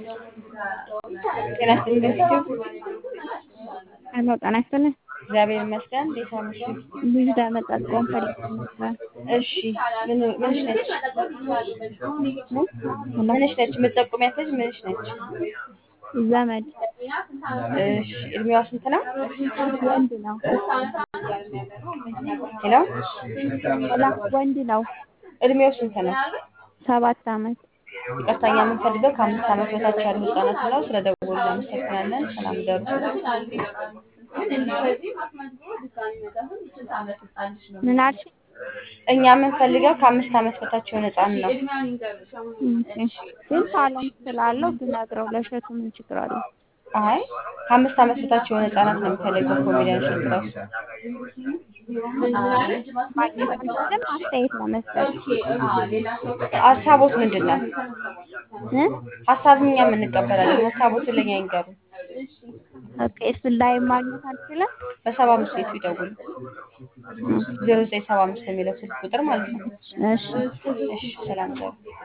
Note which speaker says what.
Speaker 1: ጤና ይስጥልኝ በዩቲዩብ
Speaker 2: ሄሎ ጤና ይስጥልኝ።
Speaker 1: እግዚአብሔር ይመስገን። እንዴት አመሹ?
Speaker 2: ልጅ ለመጠቆም ፈልጌ ነበር።
Speaker 1: እሺ ምን ምንሽ ነች?
Speaker 2: ምን?
Speaker 1: ምንሽ ነች? የምትጠቁሚያት ልጅ ምንሽ ነች?
Speaker 2: ዘመድ
Speaker 1: እሺ እድሜዋ ስንት ነው?
Speaker 2: ወንድ ነው።
Speaker 1: ሄሎ
Speaker 2: ሄሎ ወንድ ነው።
Speaker 1: እድሜው ስንት ነው?
Speaker 2: ሰባት ዓመት
Speaker 1: ይቅርታኛ የምንፈልገው ከአምስት ዓመት በታች ያሉ ህጻናት ነው። ስለ ደወሉ እናመሰግናለን። ሰላም ደሩ።
Speaker 2: ምን አልሽ?
Speaker 1: እኛ የምንፈልገው ከአምስት ዓመት በታች የሆነ ህጻን ነው።
Speaker 2: እሺ ግን ታለንት ስላለው ብነግረው ለእሸቱ ምን ችግር አለው?
Speaker 1: አይ ከአምስት ዓመት በታች የሆነ ህጻናት ነው የሚፈልገው ኮሜዲያን እሸቱ ራሱ።
Speaker 2: ማግኘት አንችልም። አስተያየት ለመስጠት
Speaker 1: ሀሳቦት ምንድን ነው?
Speaker 2: እ?
Speaker 1: ሀሳብ እኛም እንቀበላለን። ሀሳቦትን ለእኛ ይንገሩ።
Speaker 2: ኦኬ እሱን ላይ ማግኘት አንችልም።
Speaker 1: በሰባ አምስት ቤቱ ይደውሉ። ዜሮ ዘጠኝ ሰባ አምስት የሚለው ስልክ ቁጥር ማለት ነው።
Speaker 2: እሺ
Speaker 1: እሺ ሰላም ደሩ።